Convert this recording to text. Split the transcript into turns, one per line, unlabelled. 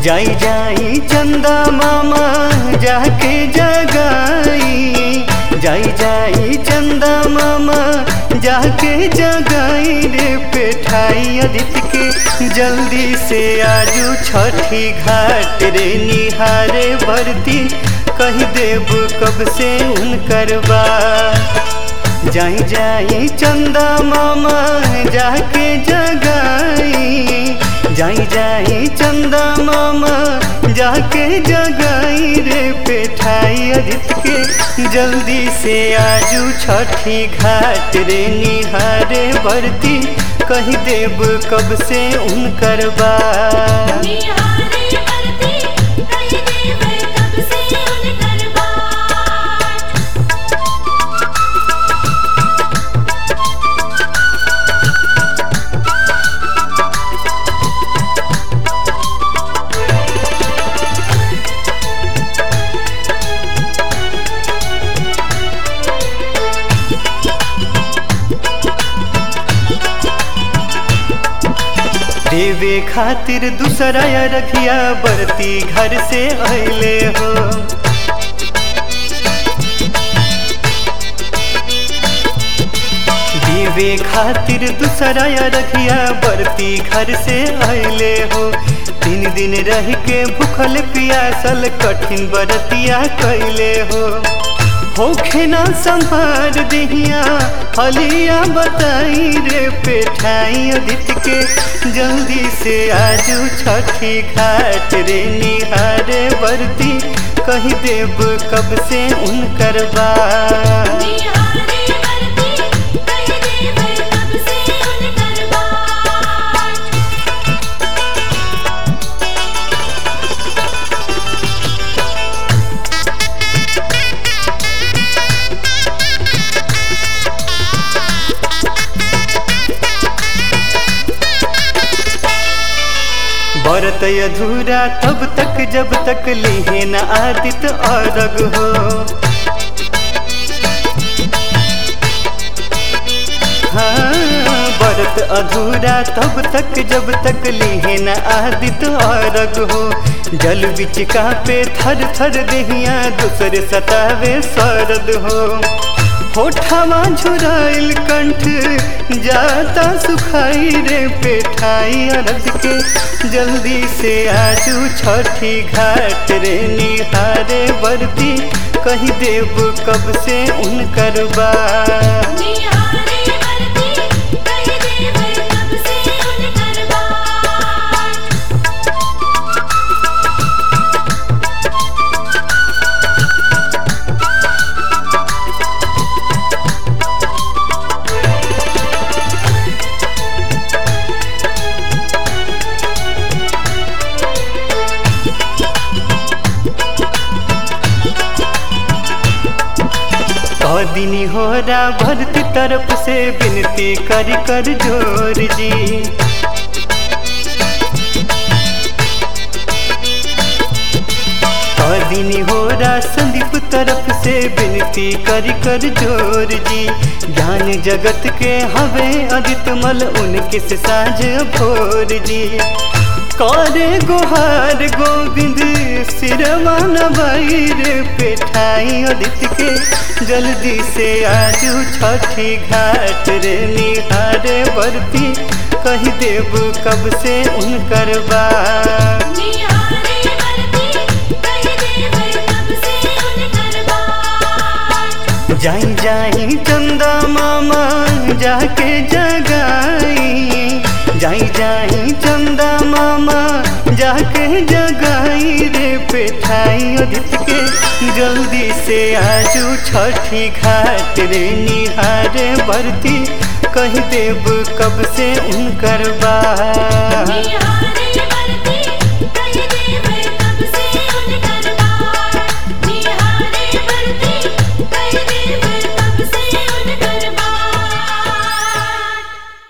जाई जाई चंदा मामा जाके जगाई जाई जाई चंदा मामा जाके जगाई रे पेठाई आदित्य के जल्दी से आजू छठी घाट रे निहारे बरती कही देव कब से उनकर बा जाई जाई चंदा मामा जाके जगाई जाई जाई चंदा मामा जाके जगाई रे पेठाई आदित्य के जल्दी से आजू छठी घाट रे निहारे बरती कही देव कब से उनकर बा
निहारे बरती कही देव कब से उनकर बाट
देवे खातिर दूसरा या रखिया बरती घर से अले हो देवे खातिर दूसरा या रखिया बरती घर से अले हो तीन दिन रह के भूखल पियासल कठिन बरतिया कैले हो होखे ना संभार दिहिया हलिया बताई रे पेठाई आदित्य के जल्दी से आजू छठी घाट रे निहारे बरती कही देव कब से उनकर बा
निहारे बरती कही देव कब से उनकर बाट
बरत अधूरा तब तक जब तक लिहे न आदित अरग हो हाँ, बरत अधूरा तब तक जब तक लिहे न आदित अरग हो जल बिच पे थर थर देहिया दूसरे सतावे सरद हो होठवा झुराइल कंठ जाता सुखाई रे पेठाई अरद के जल्दी से आजू छठी घाट रे निहारे बरती कही देव कब से उनकर बा
निहारे बरती कही देव कब से उनकर बाट
कदिनी हो रा भरती तरफ से विनती कर कर जोर जी कदिनी हो रा संदीप तरफ से विनती कर कर जोर जी ज्ञान जगत के हवे अदित मल उनके से साझ भोर जी करे गुहार गोविंद सिरवा नवाई रे पेठाई आदित्य के जल्दी से आजू छठी घाट रे निहारे बरती कही देव कब से उनकर बा
निहारे बरती कही देव कब से उनकर बाट
जाई जाई चंदा मामा जाके जगाई जाई जाई चंदा मामा जाके जगाई रे पेठाई आदित्य के जल्दी से आजू छठी घाट रे निहारे बरती कही देव कब से उनकर बा
निहारे